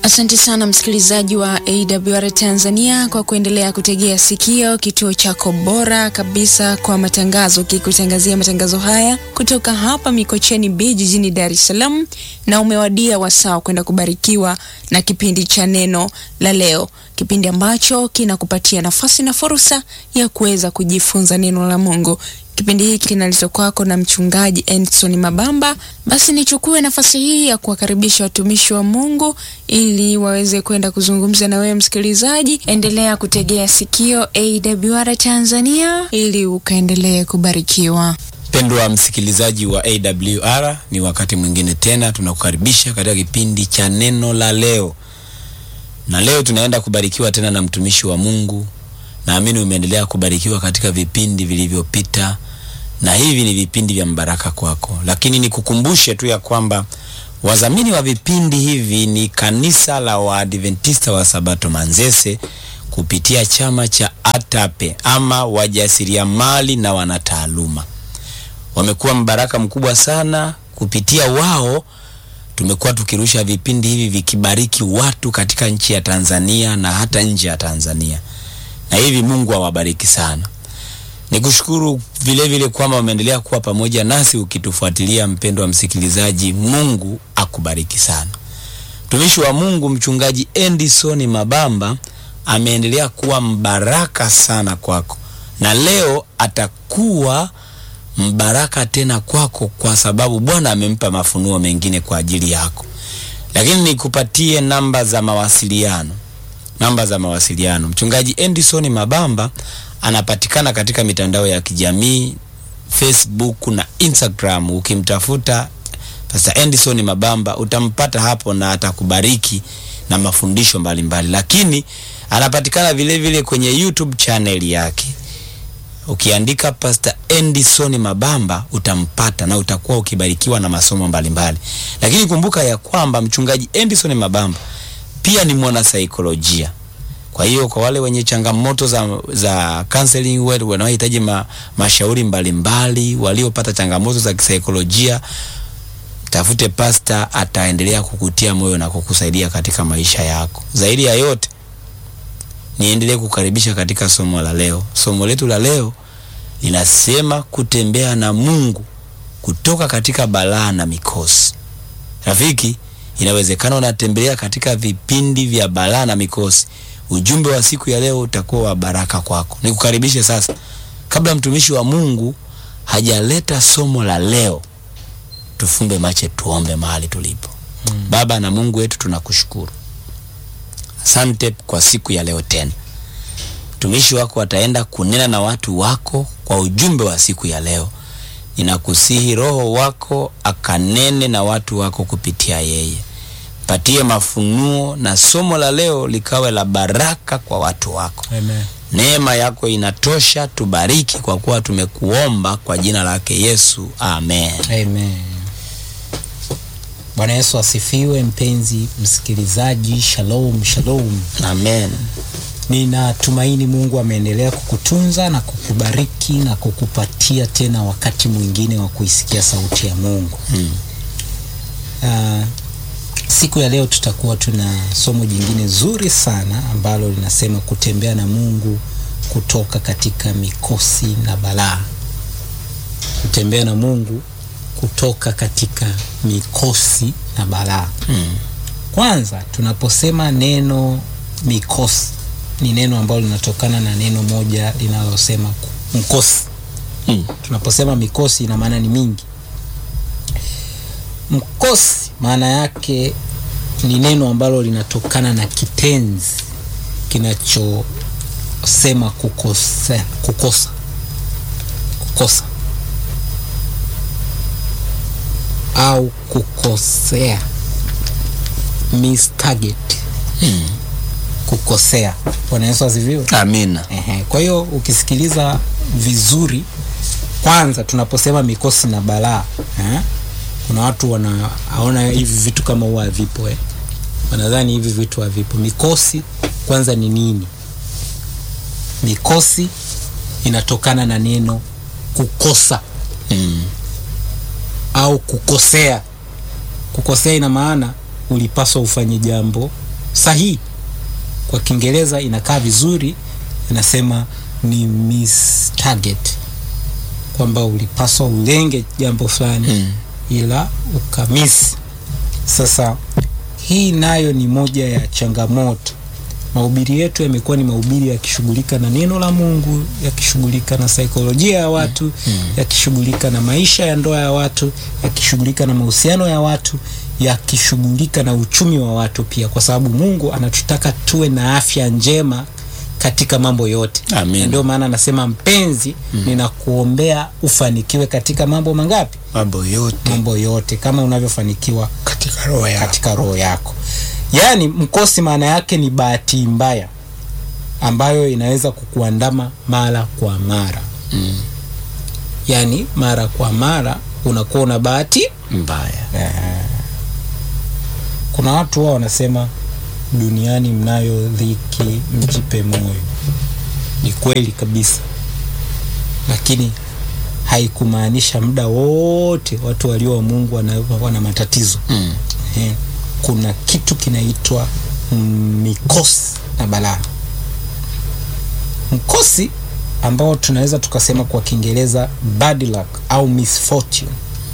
Asante sana msikilizaji wa AWR Tanzania kwa kuendelea kutegea sikio kituo chako bora kabisa kwa matangazo, kikutangazia matangazo haya kutoka hapa Mikocheni B jijini Dar es Salaam, na umewadia wasaa kwenda kubarikiwa na kipindi cha neno la leo, kipindi ambacho kinakupatia nafasi na fursa ya kuweza kujifunza neno la Mungu. Kipindi hiki kinaletwa kwako na mchungaji Endson Mabamba. Basi nichukue nafasi hii ya kuwakaribisha watumishi wa Mungu ili waweze kwenda kuzungumza na wewe msikilizaji. Endelea kutegea sikio AWR Tanzania ili ukaendelee kubarikiwa. Mpendwa msikilizaji wa AWR, ni wakati mwingine tena tunakukaribisha katika kipindi cha neno la leo, na leo tunaenda kubarikiwa tena na mtumishi wa Mungu. Naamini umeendelea kubarikiwa katika vipindi vilivyopita, na hivi ni vipindi vya mbaraka kwako, lakini nikukumbushe tu ya kwamba wadhamini wa vipindi hivi ni kanisa la Waadventista wa Sabato Manzese kupitia chama cha ATAPE ama wajasiriamali na wanataaluma. Wamekuwa mbaraka mkubwa sana. Kupitia wao tumekuwa tukirusha vipindi hivi vikibariki watu katika nchi ya Tanzania na hata nje ya Tanzania na hivi Mungu awabariki sana. Nikushukuru vile vile kwamba umeendelea kuwa pamoja nasi ukitufuatilia, mpendo wa msikilizaji. Mungu akubariki sana. Mtumishi wa Mungu mchungaji Endison Mabamba ameendelea kuwa mbaraka sana kwako, na leo atakuwa mbaraka tena kwako, kwa sababu Bwana amempa mafunuo mengine kwa ajili yako. Lakini nikupatie namba za mawasiliano namba za mawasiliano. Mchungaji Endison Mabamba anapatikana katika mitandao ya kijamii Facebook na Instagram. Ukimtafuta Pastor Endison Mabamba utampata hapo na atakubariki na mafundisho mbalimbali mbali. Lakini anapatikana vile vile kwenye YouTube channel yake. Ukiandika Pastor Endison Mabamba utampata na utakuwa ukibarikiwa na masomo mbalimbali mbali. Lakini kumbuka ya kwamba mchungaji Endison Mabamba pia ni mwana saikolojia. Kwa hiyo kwa wale wenye changamoto za, za counseling wetu wanaohitaji ma, mashauri mbalimbali, waliopata changamoto za kisaikolojia, tafute pasta, ataendelea kukutia moyo na kukusaidia katika maisha yako. Zaidi ya yote, niendelee kukaribisha katika somo la leo. Somo letu la leo linasema kutembea na Mungu kutoka katika balaa na mikosi. Rafiki, inawezekana unatembelea katika vipindi vya balaa na mikosi. Ujumbe wa siku ya leo utakuwa wa baraka kwako. Nikukaribishe sasa, kabla mtumishi wa Mungu hajaleta somo la leo, tufumbe macho, tuombe mahali tulipo. Hmm. Baba na Mungu wetu, tunakushukuru, asante kwa siku ya leo tena. Mtumishi wako ataenda kunena na watu wako kwa ujumbe wa siku ya leo. Ninakusihi Roho wako akanene na watu wako kupitia yeye. Patie mafunuo na somo la leo likawe la baraka kwa watu wako. Amen. Neema yako inatosha, tubariki kwa kuwa tumekuomba kwa jina lake Yesu, amen. Amen. Bwana Yesu asifiwe. Mpenzi msikilizaji, shalom shalom. Amen. Ninatumaini Mungu ameendelea kukutunza na kukubariki na kukupatia tena wakati mwingine wa kuisikia sauti ya Mungu. Hmm. Uh, siku ya leo tutakuwa tuna somo jingine zuri sana ambalo linasema kutembea na Mungu kutoka katika mikosi na balaa. Kutembea na Mungu kutoka katika mikosi na balaa. Hmm. Kwanza tunaposema neno mikosi ni neno ambalo linatokana na neno moja linalosema ku- mkosi. Hmm. Tunaposema mikosi ina maana ni mingi. Mkosi maana yake ni neno ambalo linatokana na kitenzi kinachosema kukosa, kukosa, kukosa au kukosea, mistarget, Hmm. kukosea. Bwana Yesu asifiwe. Amina. Ehe, kwa hiyo ukisikiliza vizuri, kwanza tunaposema mikosi na balaa eh, kuna watu wanaona hivi vitu kama huwa havipo eh. Wanadhani hivi vitu havipo. Mikosi kwanza ni nini? Mikosi inatokana na neno kukosa Hmm. au kukosea. Kukosea ina maana ulipaswa ufanye jambo sahihi kwa kiingereza inakaa vizuri inasema ni miss target kwamba ulipaswa ulenge jambo fulani Mm. ila ukamisi sasa hii nayo ni moja ya changamoto mahubiri yetu yamekuwa ni mahubiri yakishughulika na neno la mungu yakishughulika na saikolojia ya watu Mm. yakishughulika na maisha ya ndoa ya watu yakishughulika na mahusiano ya watu yakishughulika na uchumi wa watu pia kwa sababu mungu anatutaka tuwe na afya njema katika mambo yote Amen. Na ndio maana anasema mpenzi ninakuombea ufanikiwe katika mambo mangapi mambo yote mambo yote kama unavyofanikiwa katika roho yako katika roho yako yaani mkosi maana yake ni bahati mbaya ambayo inaweza kukuandama mara kwa mara Mm. yaani mara kwa mara unakuwa una bahati mbaya kuna watu wao wanasema duniani mnayo dhiki mjipe moyo ni kweli kabisa lakini haikumaanisha muda wote watu walio wa mungu wana, wana matatizo mm. eh, kuna kitu kinaitwa mm, mikosi na balaa mkosi ambao tunaweza tukasema kwa kiingereza bad luck au misfortune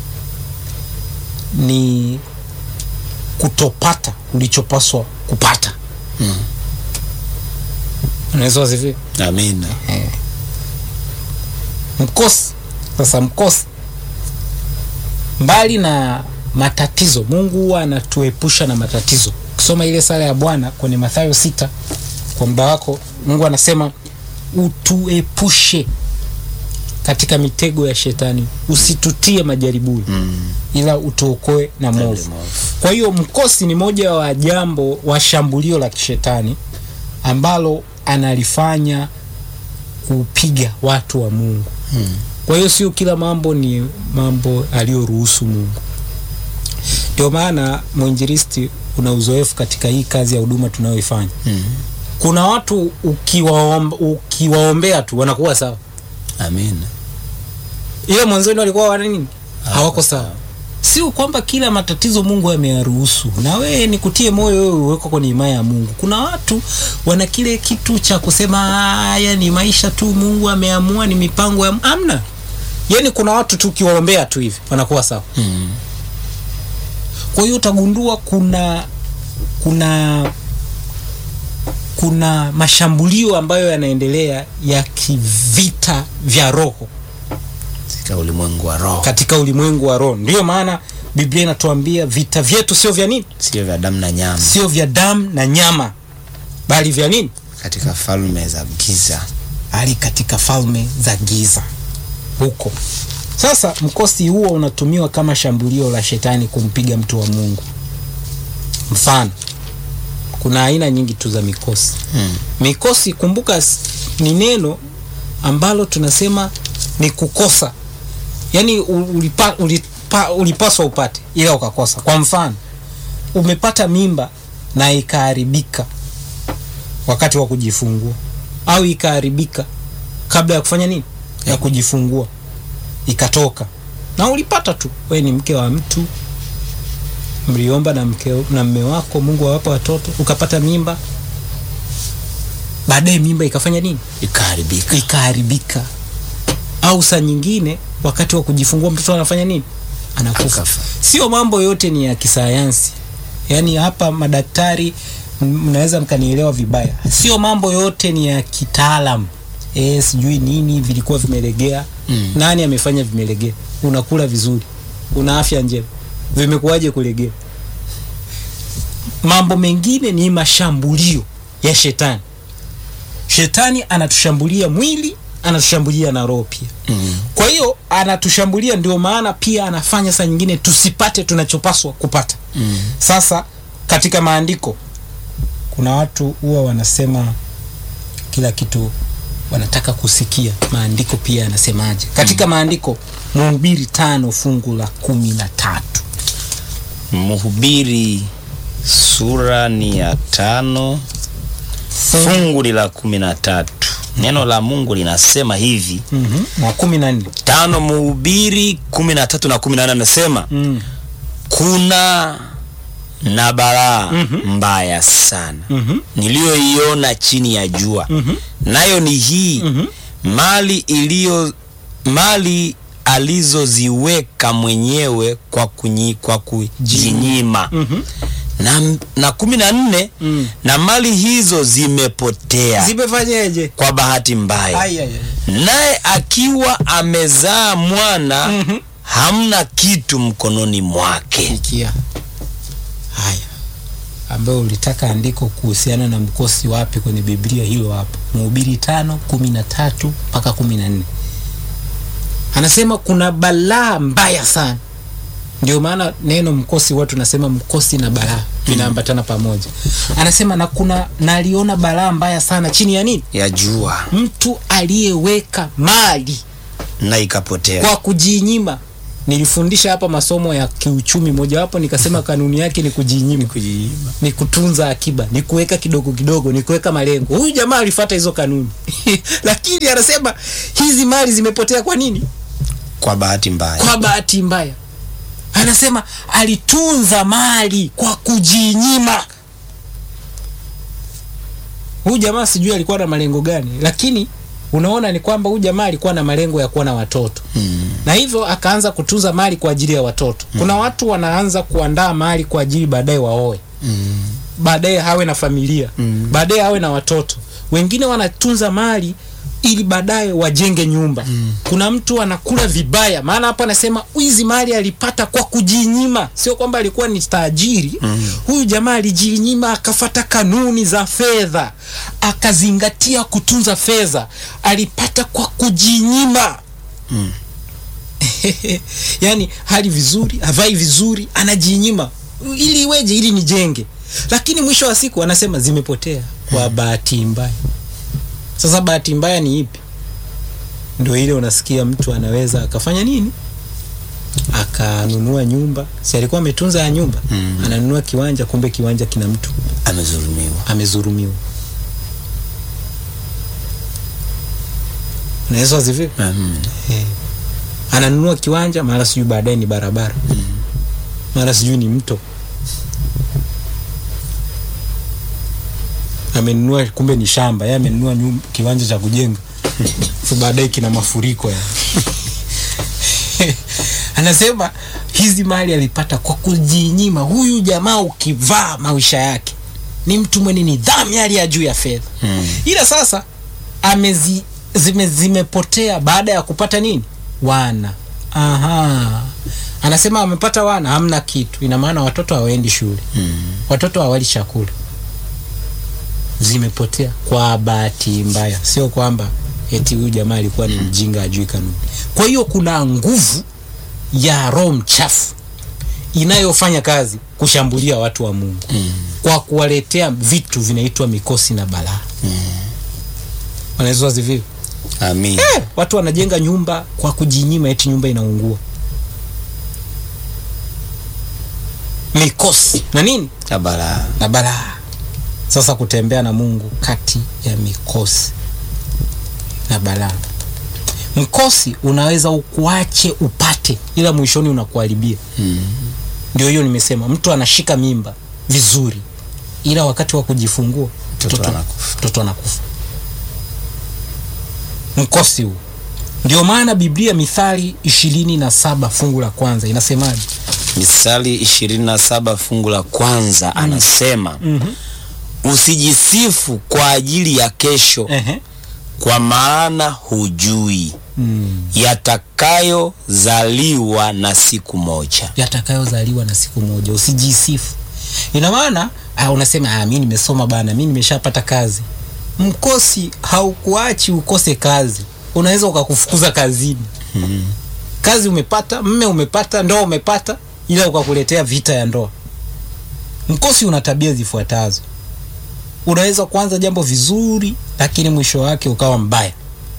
ni kutopata ulichopaswa kupata Mm. unaweza wazivia amina mkosi sasa mkosi mbali na matatizo mungu huwa anatuepusha na matatizo ukisoma ile sala ya bwana kwenye mathayo sita kwa muda wako mungu anasema utuepushe katika mitego ya shetani usitutie majaribuni mm. ila utuokoe na movu kwa hiyo mkosi ni moja wa jambo wa shambulio la kishetani ambalo analifanya kupiga watu wa mungu Mm. kwa hiyo sio kila mambo ni mambo aliyoruhusu mungu ndio maana mwinjilisti una uzoefu katika hii kazi ya huduma tunayoifanya Mm. kuna watu ukiwaomba, ukiwaombea tu wanakuwa sawa amina ile mwanzoni walikuwa wana nini hawako Hawako sawa sio kwamba kila matatizo mungu ameyaruhusu na wewe nikutie moyo wewe uweko kwenye imani ya mungu kuna watu wana kile kitu cha kusema haya ni maisha tu mungu ameamua ni mipango ya amna yaani kuna watu tu ukiwaombea tu hivi wanakuwa sawa mm. kwa hiyo utagundua kuna kuna kuna mashambulio ambayo yanaendelea ya kivita vya roho katika ulimwengu wa roho katika ulimwengu wa roho ndiyo maana biblia inatuambia vita vyetu sio vya nini sio vya damu na nyama sio vya damu na nyama bali vya nini katika falme za giza hali katika falme za giza huko sasa mkosi huo unatumiwa kama shambulio la shetani kumpiga mtu wa mungu mfano kuna aina nyingi tu za mikosi mm. mikosi kumbuka s- ni neno ambalo tunasema ni kukosa yaani u- ulipa, ulipa, ulipaswa upate ila ukakosa kwa mfano umepata mimba na ikaharibika wakati wa kujifungua au ikaharibika kabla ya kufanya nini ya kujifungua ikatoka na ulipata tu we ni mke wa mtu mliomba na mke na mme wako mungu awapa watoto ukapata mimba baadaye mimba ikafanya nini ikaharibika ikaharibika au saa nyingine wakati wa kujifungua mtoto anafanya nini anakufa Akafa. sio mambo yote ni ya kisayansi yaani hapa madaktari m- mnaweza mkanielewa vibaya sio mambo yote ni ya kitaalam e, sijui nini vilikuwa vimelegea Mm. nani amefanya vimelegea unakula vizuri una afya njema vimekuwaje kulegea mambo mengine ni mashambulio ya shetani shetani anatushambulia mwili anatushambulia na roho pia mm. kwa hiyo anatushambulia ndio maana pia anafanya saa nyingine tusipate tunachopaswa kupata Mm. sasa katika maandiko kuna watu huwa wanasema kila kitu wanataka kusikia maandiko pia yanasemaje katika maandiko mhubiri tano fungu la kumi na tatu mhubiri sura ni ya tano fungu ni la kumi na tatu neno la mungu linasema hivi mm-hmm. na kumi na nne tano mhubiri kumi na tatu na kumi na nane anasema mm. kuna na balaa mbaya sana niliyoiona chini ya jua nayo ni hii mali iliyo mali alizoziweka mwenyewe kwa, kunyi, kwa kujinyima na, na kumi na nne Mm. na mali hizo zimepotea zimefanyeje kwa bahati mbaya Ai, ai, ai. naye akiwa amezaa mwana Mhm. hamna kitu mkononi mwake Sikia haya ambayo ulitaka andiko kuhusiana na mkosi wapi kwenye Biblia, hilo hapo Mhubiri tano kumi na tatu mpaka kumi na nne anasema kuna balaa mbaya sana. Ndio maana neno mkosi watu nasema mkosi na balaa vinaambatana pamoja. Anasema na kuna na aliona balaa mbaya sana chini ya nini? ya jua Mtu aliyeweka mali na ikapotea kwa kujinyima. Nilifundisha hapa masomo ya kiuchumi, mojawapo nikasema kanuni yake ni kujinyima, ni kutunza akiba, ni kuweka kidogo kidogo, ni kuweka malengo. Huyu jamaa alifuata hizo kanuni lakini anasema hizi mali zimepotea. Kwa nini? kwa bahati mbaya Kwa bahati mbaya. Anasema alitunza mali kwa kujinyima. Huyu jamaa sijui alikuwa na malengo gani, lakini unaona ni kwamba huyu jamaa alikuwa na malengo ya kuwa na watoto mm. na hivyo akaanza kutunza mali kwa ajili ya watoto. Kuna watu wanaanza kuandaa mali kwa ajili baadaye waoe, Mm. baadaye hawe na familia, Mm. baadaye hawe na watoto. Wengine wanatunza mali ili baadaye wajenge nyumba. Kuna mtu anakula vibaya, maana hapa anasema hizi mali alipata kwa kujinyima, sio kwamba alikuwa ni tajiri. Huyu jamaa alijinyima, akafata kanuni za fedha, akazingatia kutunza fedha, alipata kwa kujinyima yani hali vizuri havai vizuri anajinyima ili iweje ili nijenge lakini mwisho wa siku anasema zimepotea kwa bahati mbaya sasa bahati mbaya ni ipi ndio ile unasikia mtu anaweza akafanya nini akanunua nyumba si alikuwa ametunza ya nyumba Mm. ananunua kiwanja kumbe kiwanja kina mtu amezulumiwa amezurumiwa naweza wazivipi mm. Eh. ananunua kiwanja mara sijui baadaye ni barabara mara sijui ni mto amenunua kumbe ni shamba yeye amenunua nyum- kiwanja cha kujenga Fu baadaye kina mafuriko ya anasema hizi mali alipata kwa kujinyima huyu jamaa ukivaa maisha yake ni mtu mwenye nidhamu ya hali ya juu ya fedha Mm. ila sasa amezi zime, zimepotea baada ya kupata nini wana aha anasema amepata wana hamna kitu ina maana watoto hawaendi shule Mm. watoto hawali chakula zimepotea kwa bahati mbaya sio kwamba eti huyu jamaa alikuwa ni mjinga ajui kanuni kwa hiyo kuna nguvu ya roho mchafu inayofanya kazi kushambulia watu wa mungu Mm. kwa kuwaletea vitu vinaitwa mikosi na balaa wanaweza wazivivi Amin. eh, watu wanajenga nyumba kwa kujinyima eti nyumba inaungua mikosi na nini Na balaa na balaa sasa kutembea na mungu kati ya mikosi na balaa mkosi unaweza ukuache upate ila mwishoni unakuharibia Mm. ndio hiyo nimesema mtu anashika mimba vizuri ila wakati wa kujifungua Mtoto mtoto anakufa. mtoto anakufa mkosi huu ndio maana biblia mithali ishirini na saba fungu la kwanza inasemaje Misali 27 fungu la kwanza anasema usijisifu kwa ajili ya kesho Ehe. kwa maana hujui Mm. yatakayozaliwa na siku moja. yatakayozaliwa na siku moja usijisifu ina maana ah, unasema ah, mi nimesoma bana mi nimeshapata kazi mkosi haukuachi ukose kazi unaweza ukakufukuza kazini Mm. kazi umepata mme umepata ndoa umepata ila ukakuletea vita ya ndoa mkosi una tabia zifuatazo unaweza kuanza jambo vizuri lakini mwisho wake ukawa mbaya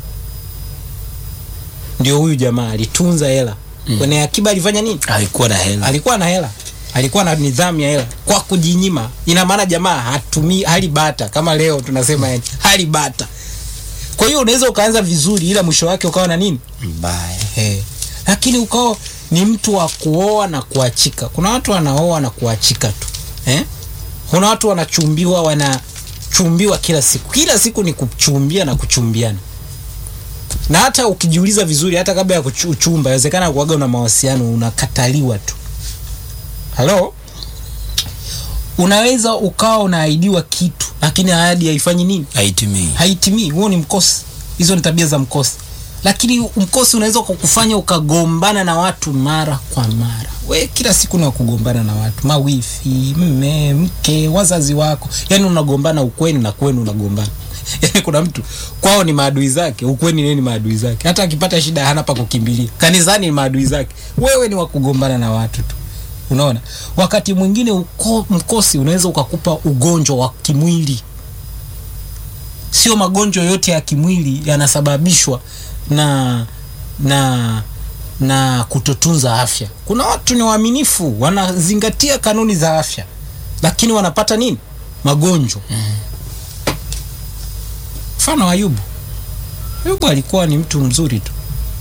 ndio huyu jamaa alitunza hela Mm. kwenye akiba alifanya nini Alikuwa na hela. alikuwa na hela alikuwa na nidhamu ya hela kwa kujinyima ina maana jamaa hatumii hali bata kama leo tunasema yani hali bata kwa hiyo unaweza ukaanza vizuri ila mwisho wake ukawa na nini Mbaya. hey. lakini ukawa ni mtu wa kuoa na kuachika kuna watu wanaoa na kuachika tu eh? kuna watu wanachumbiwa wanachumbiwa kila siku kila siku ni kuchumbia na kuchumbiana na hata ukijiuliza vizuri hata kabla ya kuchu- uchumba inawezekana kuaga una mawasiliano unakataliwa tu halo unaweza ukawa unaahidiwa kitu lakini ahadi haifanyi nini haitimii haitimii huo ni mkosi hizo ni tabia za mkosi lakini mkosi unaweza kukufanya ukagombana na watu mara kwa mara we kila siku ni wa kugombana na watu mawifi mme mke wazazi wako yani unagombana ukweni na kwenu unagombana yani kuna mtu kwao ni maadui zake ukweni nini ni maadui zake hata akipata shida hana pa kukimbilia kanisani ni maadui zake wewe ni wa kugombana na watu tu unaona wakati mwingine uko, mkosi unaweza ukakupa ugonjwa wa kimwili sio magonjwa yote ya kimwili yanasababishwa na na na kutotunza afya kuna watu ni waaminifu wanazingatia kanuni za afya lakini wanapata nini magonjwa mfano wa ayubu ayubu alikuwa ni mtu mzuri tu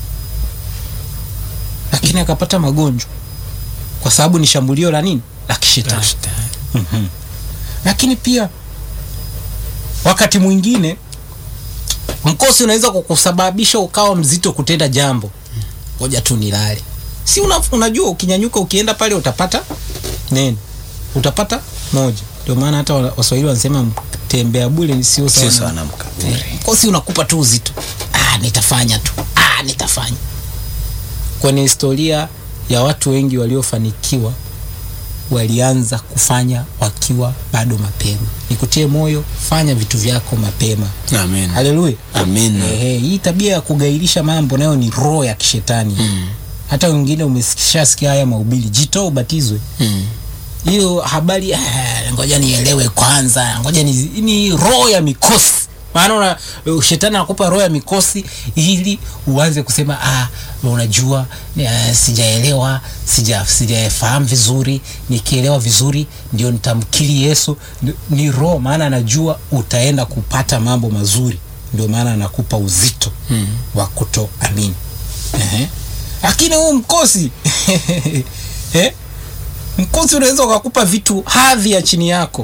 lakini akapata magonjwa kwa sababu ni shambulio la nini la kishetani Mhm. lakini pia wakati mwingine mkosi unaweza kukusababisha ukawa mzito kutenda jambo ngoja tu nilale si una, unajua ukinyanyuka ukienda pale utapata nini utapata moja ndio maana hata wa- waswahili wanasema tembea bule ni sio sio sawa sawa na- na mkaburi Eh, mkosi unakupa tu uzito ah, nitafanya tu ah, nitafanya kwenye historia ya watu wengi waliofanikiwa walianza kufanya wakiwa bado mapema nikutie moyo fanya vitu vyako mapema amen haleluya amen Ehe, hii tabia ya kugairisha mambo nayo ni roho ya kishetani Mm. hata wengine umeshasikia haya mahubiri jitoa ubatizwe Mm. hiyo habari ah, ngoja nielewe kwanza ngoja ni, ni roho ya mikosi maana una, uh, shetani anakupa roho ya mikosi ili uanze kusema ah, unajua uh, sijaelewa sija sijafahamu vizuri nikielewa vizuri ndio nitamkiri yesu Ni- ni roho maana anajua utaenda kupata mambo mazuri ndio maana anakupa uzito Mm. wa kutoamini Ehe. lakini huu mkosi eh? mkosi unaweza ukakupa vitu hadhi ya chini yako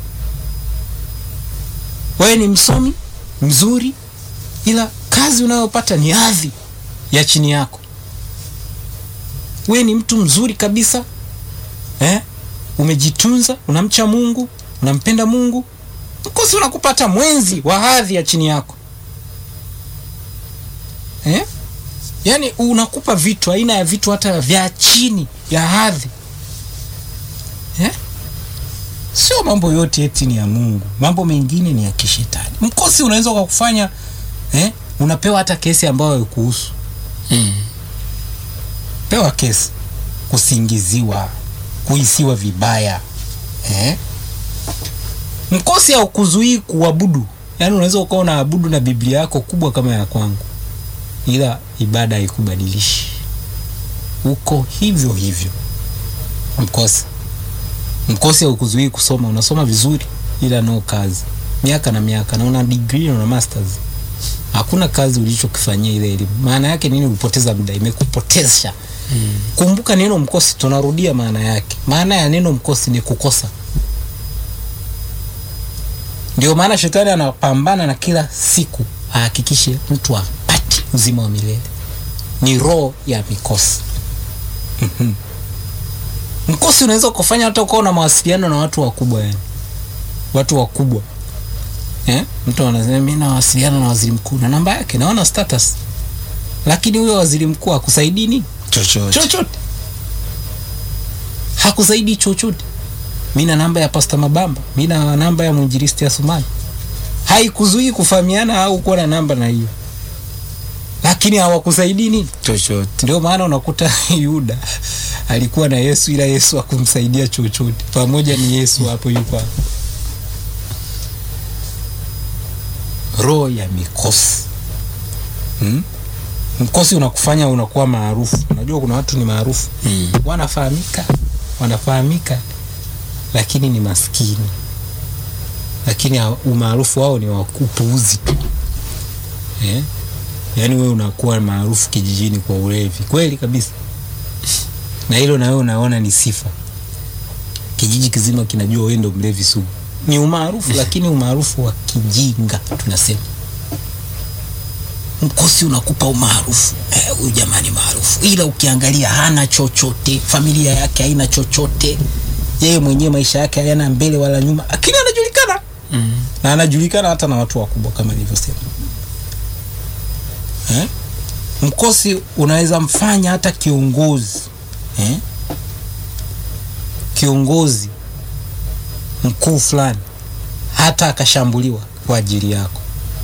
wewe ni msomi mzuri ila kazi unayopata ni hadhi ya chini yako wewe ni mtu mzuri kabisa eh? umejitunza unamcha mungu unampenda mungu mkosi unakupata mwenzi wa hadhi ya chini yako eh? yaani unakupa vitu aina ya vitu hata vya chini ya hadhi eh? sio mambo yote eti ni ya mungu mambo mengine ni ya kishetani mkosi unaweza ukakufanya eh? unapewa hata kesi ambayo haikuhusu Mm. pewa kesi kusingiziwa kuhisiwa vibaya eh? mkosi haukuzuii kuabudu yaani unaweza ukawa unaabudu na biblia yako kubwa kama ya kwangu ila ibada haikubadilishi uko hivyo hivyo mkosi mkosi haukuzuii kusoma unasoma vizuri ila no kazi miaka na miaka na una degree na una masters hakuna kazi ulichokifanyia ile elimu maana yake nini ulipoteza muda imekupotesha hmm. kumbuka neno mkosi tunarudia maana yake maana ya neno mkosi ni kukosa ndio maana shetani anapambana na kila siku ahakikishe mtu apati uzima wa milele ni roho ya mikosi Mhm. mkosi unaweza kufanya hata ukawa na mawasiliano na watu wakubwa yani watu wakubwa eh? mtu anasema mi nawasiliana na waziri mkuu na namba yake naona status lakini huyo waziri mkuu hakusaidii nini chochote chochote hakusaidii chochote mi na namba ya pasta mabamba mi na namba ya mwinjilisti ya sumani haikuzuii kufahamiana au kuwa na namba na hiyo lakini hawakusaidii nini chochote ndio maana unakuta yuda alikuwa na yesu ila yesu akumsaidia chochote pamoja ni yesu hapo yuko hapo roho ya mikosi hmm? mkosi unakufanya unakuwa maarufu unajua kuna watu ni maarufu Mm. wanafahamika wanafahamika lakini ni maskini lakini ha- umaarufu wao ni wa upuuzi tu eh? yaani wewe unakuwa maarufu kijijini kwa ulevi kweli kabisa na hilo na wewe unaona ni sifa kijiji kizima kinajua wewe ndo mlevi sugu. Ni umaarufu, lakini umaarufu wa kijinga tunasema. Mkosi unakupa umaarufu, eh, huyu jamani maarufu, ila ukiangalia hana chochote, familia yake haina chochote, yeye mwenyewe maisha yake hayana mbele wala nyuma, lakini anajulikana na anajulikana hata na watu wakubwa kama nilivyosema eh? Mkosi unaweza mfanya hata kiongozi eh? Kiongozi mkuu fulani hata akashambuliwa kwa ajili yako.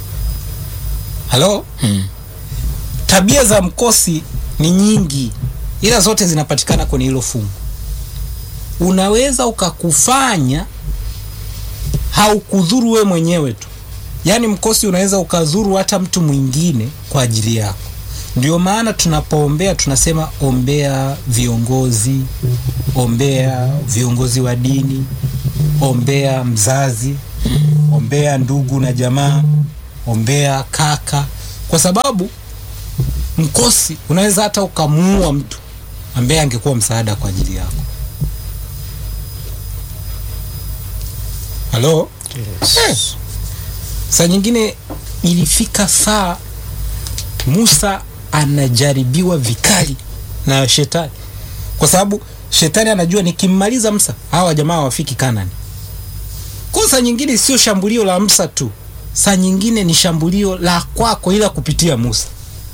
Halo, Mm. tabia za mkosi ni nyingi, ila zote zinapatikana kwenye hilo fungu. Unaweza ukakufanya haukudhuru we mwenyewe tu, yaani mkosi unaweza ukadhuru hata mtu mwingine kwa ajili yako. Ndio maana tunapoombea tunasema ombea viongozi, ombea viongozi wa dini, ombea mzazi, ombea ndugu na jamaa, ombea kaka, kwa sababu mkosi unaweza hata ukamuua mtu ambaye angekuwa msaada kwa ajili yako. Halo? Eh. Saa nyingine ilifika saa Musa anajaribiwa vikali na shetani, kwa sababu shetani anajua nikimmaliza Musa hawa jamaa hawafiki Kanani. Kwa saa nyingine sio shambulio la Musa tu, saa nyingine ni shambulio la kwako, ila kupitia Musa.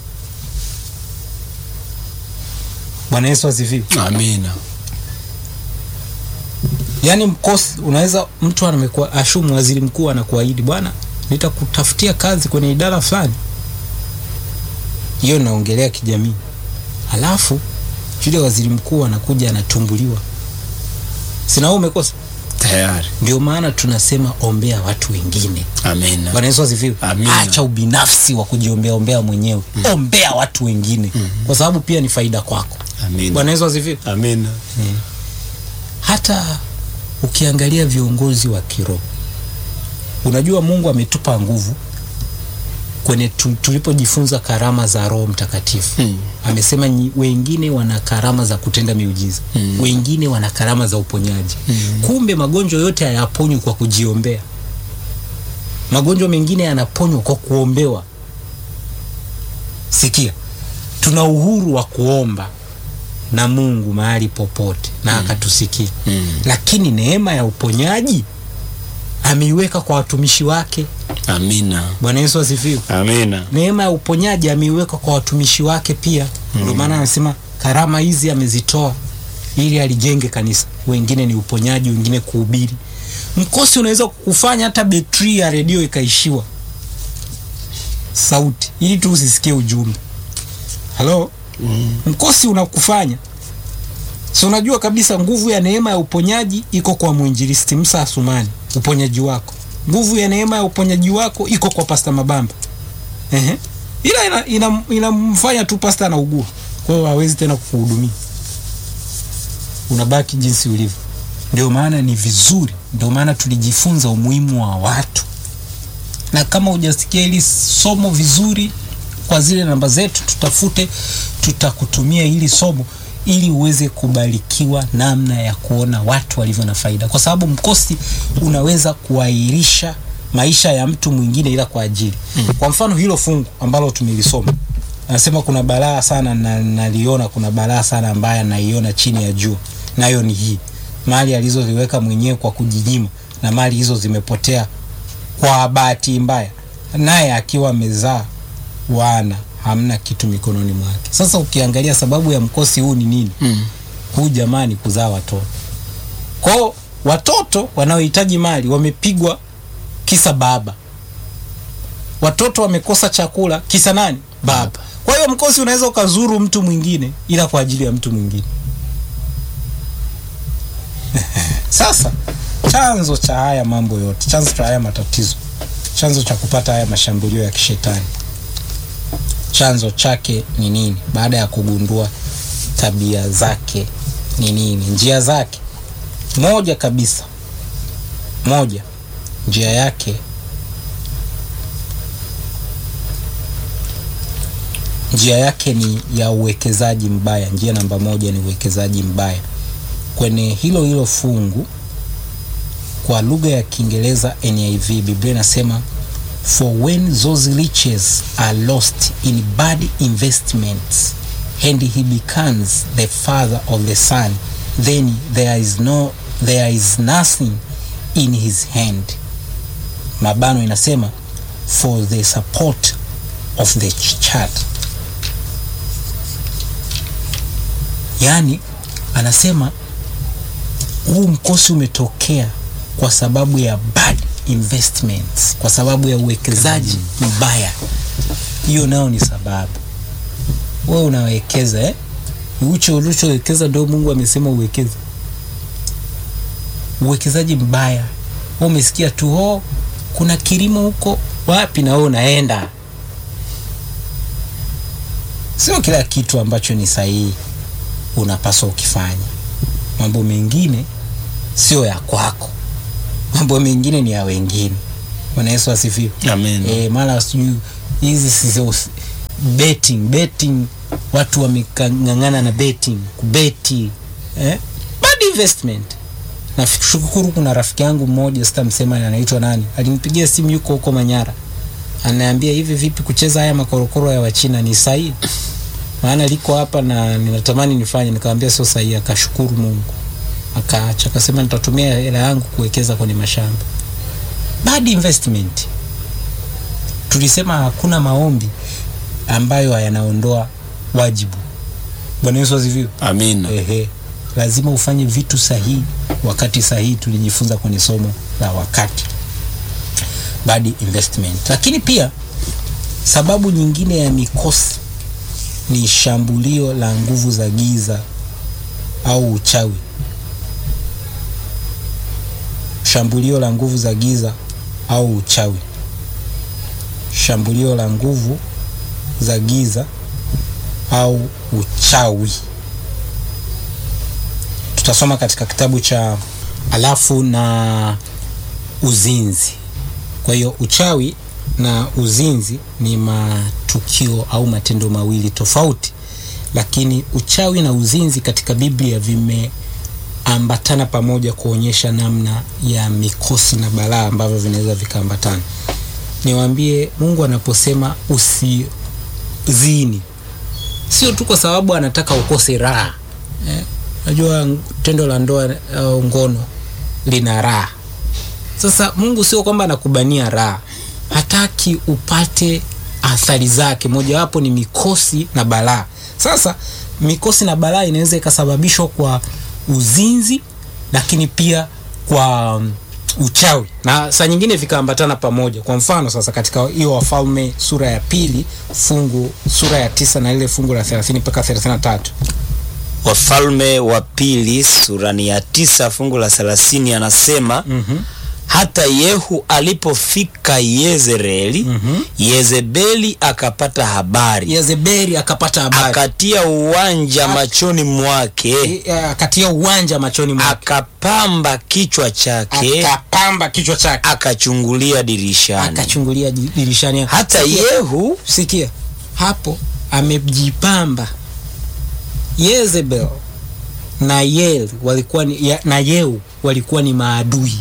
Bwana Yesu asifiwe. Amina. Yaani mkosi unaweza mtu amekuwa ashumu waziri mkuu anakuahidi bwana, nitakutafutia kazi kwenye idara fulani. Hiyo naongelea kijamii. Halafu yule waziri mkuu anakuja anatumbuliwa, sina wewe umekosa. Tayari. Ndio maana tunasema ombea watu wengine. Amina. Bwana Yesu asifiwe. Amina. Acha ubinafsi wa kujiombea ombea mwenyewe, ombea watu wengine, kwa sababu pia ni faida kwako. Amina. Bwana Yesu asifiwe. Amina. hata ukiangalia viongozi wa kiroho, unajua Mungu ametupa nguvu kwenye tu, tulipojifunza karama za Roho Mtakatifu Mm. amesema nyi- wengine wana karama za kutenda miujiza Mm. wengine wana karama za uponyaji kumbe magonjwa yote hayaponywi kwa kujiombea magonjwa mengine yanaponywa kwa kuombewa sikia tuna uhuru wa kuomba na Mungu mahali popote na akatusikia Mm. lakini neema ya uponyaji ameiweka kwa watumishi wake Amina. Bwana Yesu asifiwe Amina. neema ya uponyaji ameiweka kwa watumishi wake pia. Ndio maana anasema karama hizi amezitoa ili alijenge kanisa. Wengine ni uponyaji, wengine kuhubiri. Mkosi unaweza kukufanya hata betri ya redio ikaishiwa sauti, ili tu usisikie ujumbe. Halo, mkosi unakufanya si unajua kabisa nguvu ya neema ya uponyaji iko kwa mwinjilisti Musa Asumani, uponyaji wako. Nguvu ya neema ya uponyaji wako iko kwa Pasta Mabamba. Ehe. Ila inamfanya ina, inamfanya tu pasta anaugua, kwa hiyo hawezi tena kukuhudumia, unabaki jinsi ulivyo. Ndio maana ni vizuri, ndio maana tulijifunza umuhimu wa watu, na kama hujasikia hili somo vizuri, kwa zile namba zetu tutafute, tutakutumia hili somo ili uweze kubarikiwa namna ya kuona watu walivyo na faida, kwa sababu mkosi unaweza kuahirisha maisha ya mtu mwingine ila kwa ajili mm. Kwa mfano hilo fungu ambalo tumelisoma anasema kuna balaa sana na naliona, kuna balaa sana ambaye naiona chini ya jua, nayo ni hii mali alizoziweka mwenyewe kwa kujinyima, na mali hizo zimepotea kwa bahati mbaya, naye akiwa amezaa wana hamna kitu mikononi mwake. Sasa ukiangalia sababu ya mkosi huu ni nini? Mm. Huu jamani, kuzaa watoto. Kwao watoto wanaohitaji mali wamepigwa kisa baba, watoto wamekosa chakula kisa nani? Baba. Kwa hiyo mkosi unaweza ukazuru mtu mwingine ila kwa ajili ya mtu mwingine. Sasa chanzo cha haya mambo yote, chanzo cha haya matatizo, chanzo cha kupata haya mashambulio ya kishetani, chanzo chake ni nini? Baada ya kugundua tabia zake ni nini, njia zake, moja kabisa, moja njia yake njia yake ni ya uwekezaji mbaya. Njia namba moja ni uwekezaji mbaya kwenye hilo hilo fungu kwa lugha ya Kiingereza NIV, Biblia inasema for when those riches are lost in bad investments and he becomes the father of the son then there is no there is nothing in his hand. Mabano inasema for the support of the child. Yaani anasema huu mkosi umetokea kwa sababu ya bad investments, kwa sababu ya uwekezaji mbaya. Hiyo nayo ni sababu. Wewe unawekeza eh? Ucho ulichowekeza ndio Mungu amesema uwekeze. Uwekezaji mbaya. Wewe umesikia tu ho kuna kilimo huko wapi na wewe unaenda. Sio kila kitu ambacho ni sahihi unapaswa ukifanya. Mambo mengine sio ya kwako, mambo mengine ni ya wengine. Bwana Yesu asifiwe. Amen. Eh, mara sijui hizi sizo betting betting, watu wamekang'ang'ana na betting kubeti, eh? Bad investment. Nashukuru kuna rafiki yangu mmoja sitamsema anaitwa nani, alinipigia simu, yuko huko Manyara, anaambia hivi, vipi kucheza haya makorokoro ya Wachina ni sahihi? Maana liko hapa na ninatamani nifanye. Nikamwambia sio sahihi, akashukuru Mungu akaacha, akasema nitatumia hela yangu kuwekeza kwenye mashamba. Bad investment. Tulisema hakuna maombi ambayo yanaondoa wajibu. Bwana Yesu asifiwe. Amina. Ehe, lazima ufanye vitu sahihi wakati sahihi. Tulijifunza kwenye somo la wakati, bad investment. Lakini pia sababu nyingine ya mikosi ni shambulio la nguvu za giza au uchawi. Shambulio la nguvu za giza au uchawi. Shambulio la nguvu za giza au uchawi. Tutasoma katika kitabu cha alafu na uzinzi. Kwa hiyo uchawi na uzinzi ni matukio au matendo mawili tofauti, lakini uchawi na uzinzi katika Biblia vimeambatana pamoja kuonyesha namna ya mikosi na balaa ambavyo vinaweza vikaambatana. Niwaambie, Mungu anaposema usizini, sio tu kwa sababu anataka ukose raha eh. Najua tendo la ndoa au ngono lina raha. Sasa Mungu sio kwamba anakubania raha, hataki upate athari zake, mojawapo ni mikosi na balaa. Sasa mikosi na balaa inaweza ikasababishwa kwa uzinzi, lakini pia kwa um, uchawi na saa nyingine vikaambatana pamoja. Kwa mfano sasa, katika hiyo Wafalme sura ya pili fungu sura ya tisa na ile fungu la 30 mpaka 33 Wafalme wa pili sura ni ya tisa fungu la thelathini anasema mm hata Yehu alipofika Yezreeli Mhm. Yezebeli akapata habari Yezebeli akapata habari akatia uwanja machoni mwake E, akatia uwanja machoni mwake akapamba kichwa chake akapamba kichwa chake akachungulia dirishani akachungulia di- dirishani hata Sikia, Yehu sikia hapo amejipamba Yezebel na Yel walikuwa ni, ya, na Yeu walikuwa ni maadui.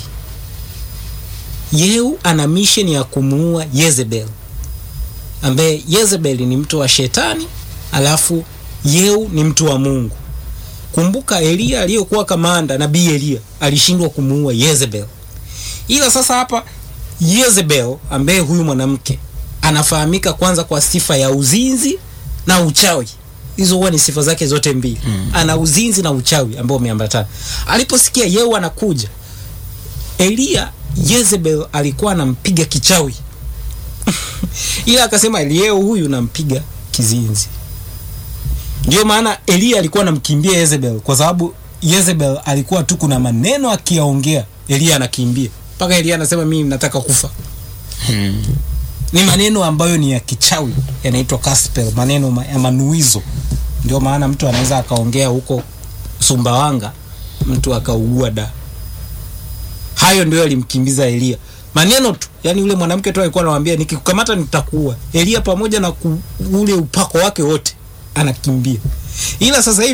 Yeu ana mission ya kumuua Yezebel, ambaye Yezebel ni mtu wa shetani, alafu Yeu ni mtu wa Mungu. Kumbuka Eliya aliyokuwa kamanda, nabii Eliya alishindwa kumuua Yezebel, ila sasa hapa Yezebel ambaye huyu mwanamke anafahamika kwanza kwa sifa ya uzinzi na uchawi. Hizo huwa ni sifa zake zote mbili. Mm. Ana uzinzi na uchawi ambao umeambatana. Aliposikia Yehu anakuja, Eliya Yezebel alikuwa anampiga kichawi ila akasema Eliyehu huyu nampiga kizinzi. Ndio maana Eliya alikuwa anamkimbia Yezebel kwa sababu Yezebel alikuwa tu kuna maneno akiyaongea Eliya anakimbia mpaka Eliya anasema mimi nataka kufa. Ni maneno ambayo ni ya kichawi yanaitwa gospel, maneno ma- ya manuizo. Ndio maana mtu anaweza akaongea huko Sumbawanga mtu akaugua da. Hayo ndio yalimkimbiza Eliya. Maneno tu, yani yule mwanamke tu alikuwa anamwambia nikikukamata nitakuua. Eliya pamoja na ku, ule upako wake wote anakimbia. Ila sasa hivi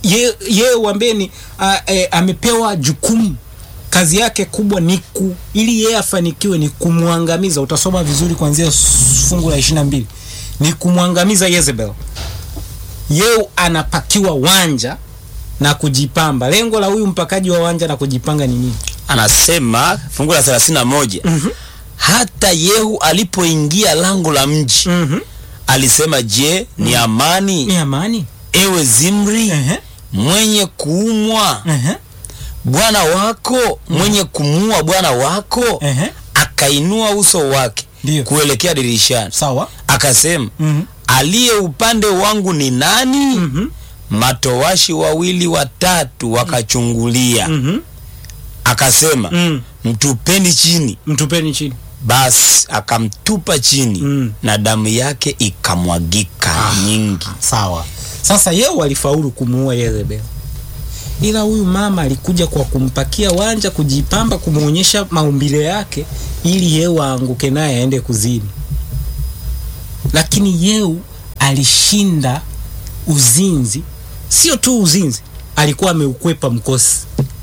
ye- yeye wambeni a- e, amepewa jukumu kazi yake kubwa ni ku, ili yeye afanikiwe ni kumwangamiza utasoma vizuri kuanzia s- fungu la ishiri na mbili ni kumwangamiza Yezebel yeye anapakiwa wanja na kujipamba lengo la huyu mpakaji wa wanja na kujipanga ni nini anasema fungu la 31 Mhm. hata Yehu alipoingia lango la mji mm-hmm. alisema, je, ni amani ni amani ewe Zimri Ehe, mwenye kuumwa ehe, bwana wako mwenye kumuua bwana wako? ehe. Akainua uso wake Ndiyo. kuelekea dirishani sawa akasema, Mhm. aliye upande wangu ni nani? Mhm. Matowashi wawili watatu wakachungulia, Mhm. akasema Mm. mtupeni chini. mtupeni chini Basi akamtupa chini Mm. na damu yake ikamwagika nyingi. sawa sasa yeo alifaulu kumuua Yezebel ila huyu mama alikuja kwa kumpakia wanja kujipamba kumwonyesha maumbile yake ili yeu aanguke naye aende kuzini lakini yeu alishinda uzinzi sio tu uzinzi alikuwa ameukwepa mkosi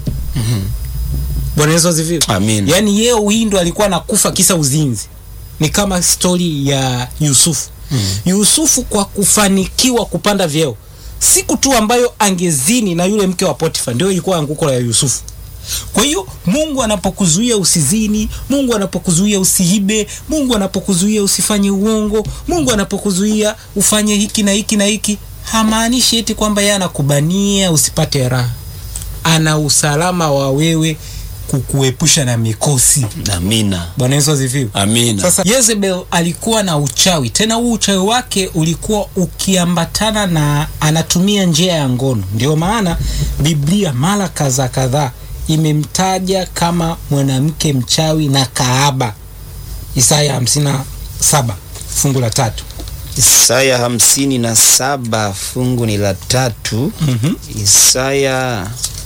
bwana yesu asifiwe Amin. yaani yeye huyu ndo alikuwa anakufa kisa uzinzi ni kama stori ya yusufu mm. yusufu kwa kufanikiwa kupanda vyeo siku tu ambayo angezini na yule mke wa potifa ndio ilikuwa anguko la yusufu kwa hiyo mungu anapokuzuia usizini mungu anapokuzuia usiibe mungu anapokuzuia usifanye uongo mungu anapokuzuia ufanye hiki na hiki na hiki hamaanishi eti kwamba yeye anakubania usipate raha ana usalama wa wewe kukuepusha na mikosi Amina, bwana yesu asifiwe amina. sasa Jezebel alikuwa na uchawi tena huu uchawi wake ulikuwa ukiambatana na anatumia njia ya ngono ndio maana biblia mara kadhaa kadhaa imemtaja kama mwanamke mchawi na kaaba isaya 57 fungu la tatu Isaya hamsini na saba fungu ni la tatu. mm-hmm. Isaya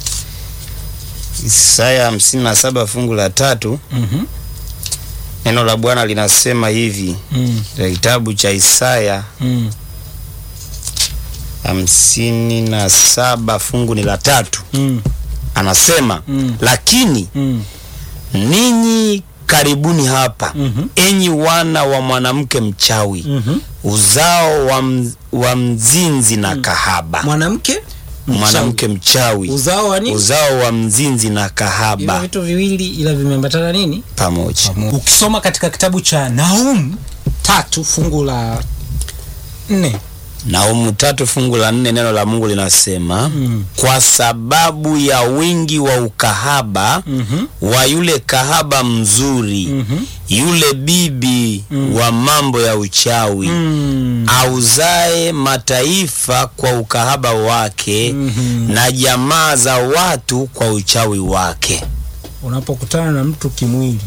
Isaya hamsini na saba fungu la tatu. Mm-hmm. Neno la Bwana linasema hivi Mm. katika kitabu cha Isaya Mm. hamsini na saba fungu ni la tatu, Mm. anasema Mm. lakini Mm. ninyi karibuni hapa Mhm. enyi wana wa mwanamke mchawi Mhm. uzao wa, mz, wa mzinzi na kahaba mwanamke mwanamke mchawi uzao wa nini uzao wa mzinzi na hivyo kahaba vitu viwili ila vimeambatana nini pamoja ukisoma katika kitabu cha Naum tatu fungu la nne Naumu tatu fungu la nne neno la Mungu linasema Mm. kwa sababu ya wingi wa ukahaba Mhm. wa yule kahaba mzuri Mhm. yule bibi wa mambo ya uchawi Mm. auzae mataifa kwa ukahaba wake Mhm. na jamaa za watu kwa uchawi wake. unapokutana na mtu kimwili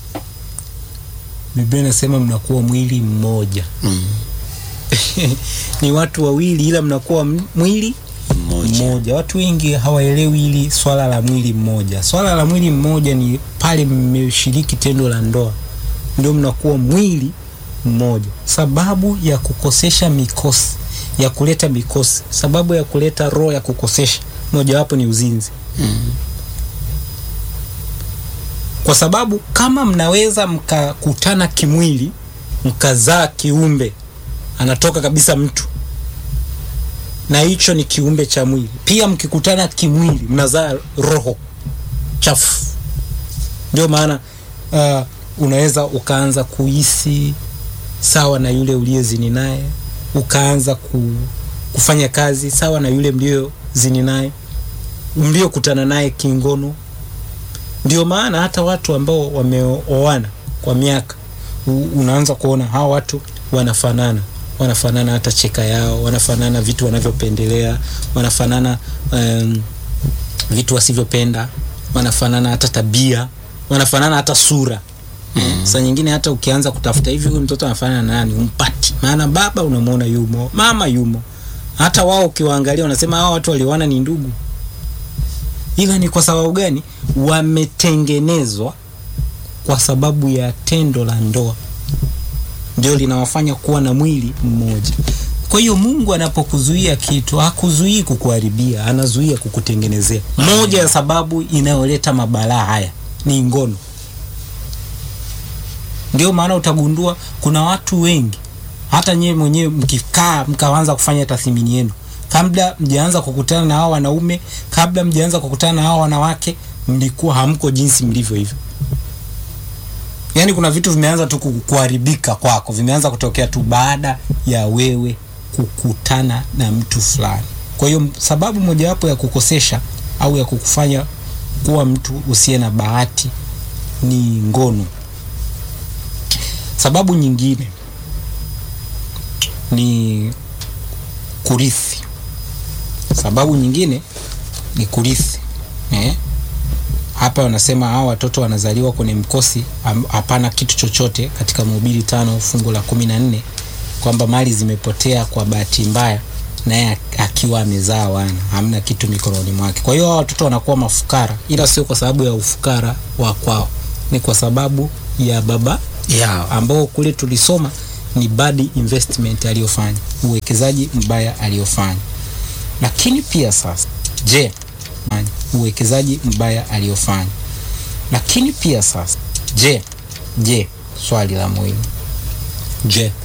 biblia inasema mnakuwa mwili mmoja Mm. ni watu wawili ila mnakuwa m- mwili Mmoja. mmoja watu wengi hawaelewi hili swala la mwili mmoja swala la mwili mmoja ni pale mmeshiriki tendo la ndoa ndio mnakuwa mwili mmoja sababu ya kukosesha mikosi ya kuleta mikosi sababu ya kuleta roho ya kukosesha mojawapo ni uzinzi kwa sababu kama mnaweza mkakutana kimwili mkazaa kiumbe anatoka kabisa mtu na hicho ni kiumbe cha mwili pia mkikutana kimwili mnazaa roho chafu ndio maana uh, unaweza ukaanza kuhisi sawa na yule uliyezini naye ukaanza ku, kufanya kazi sawa na yule mliozini naye mliokutana naye kingono ndio maana hata watu ambao wameoana kwa miaka u- unaanza kuona hawa watu wanafanana wanafanana hata cheka yao wanafanana vitu wanavyopendelea wanafanana um, vitu wasivyopenda wanafanana hata tabia wanafanana hata sura mm. saa nyingine hata ukianza kutafuta hivi huyu mtoto anafanana na nani umpati maana baba unamwona yumo mama yumo hata wao ukiwaangalia unasema hawa watu walioana ni ndugu ila ni kwa sababu gani wametengenezwa kwa sababu ya tendo la ndoa ndio linawafanya kuwa na mwili mmoja Kwa hiyo Mungu anapokuzuia kitu hakuzuii kukuharibia, anazuia kukutengenezea. Moja ya sababu inayoleta mabalaa haya ni ngono. Ndio maana utagundua kuna watu wengi, hata nyewe mwenyewe mkikaa mkaanza kufanya tathmini yenu, kabla mjaanza kukutana na hao wanaume, kabla mjaanza kukutana na hao wanawake, mlikuwa hamko jinsi mlivyo hivyo. Yaani kuna vitu vimeanza tu ku- kuharibika kwako, vimeanza kutokea tu baada ya wewe kukutana na mtu fulani. Kwa hiyo sababu mojawapo ya kukosesha au ya kukufanya kuwa mtu usiye na bahati ni ngono. Sababu nyingine ni kurithi. Sababu nyingine ni kurithi eh? Hapa wanasema hao watoto wanazaliwa kwenye mkosi, am- hapana kitu chochote katika Mhubiri tano fungu la kumi na nne kwamba mali zimepotea kwa bahati mbaya, naye ak- akiwa amezaa wana, hamna kitu mikononi mwake. Kwa hiyo hao watoto wanakuwa mafukara, ila sio kwa sababu ya ufukara wa kwao, ni kwa sababu ya baba yao, ambao kule tulisoma ni bad investment aliyofanya, uwekezaji mbaya aliyofanya. Lakini pia sasa, je, fanya, uwekezaji mbaya aliyofanya. Lakini pia sasa, je, je, swali la muhimu, je,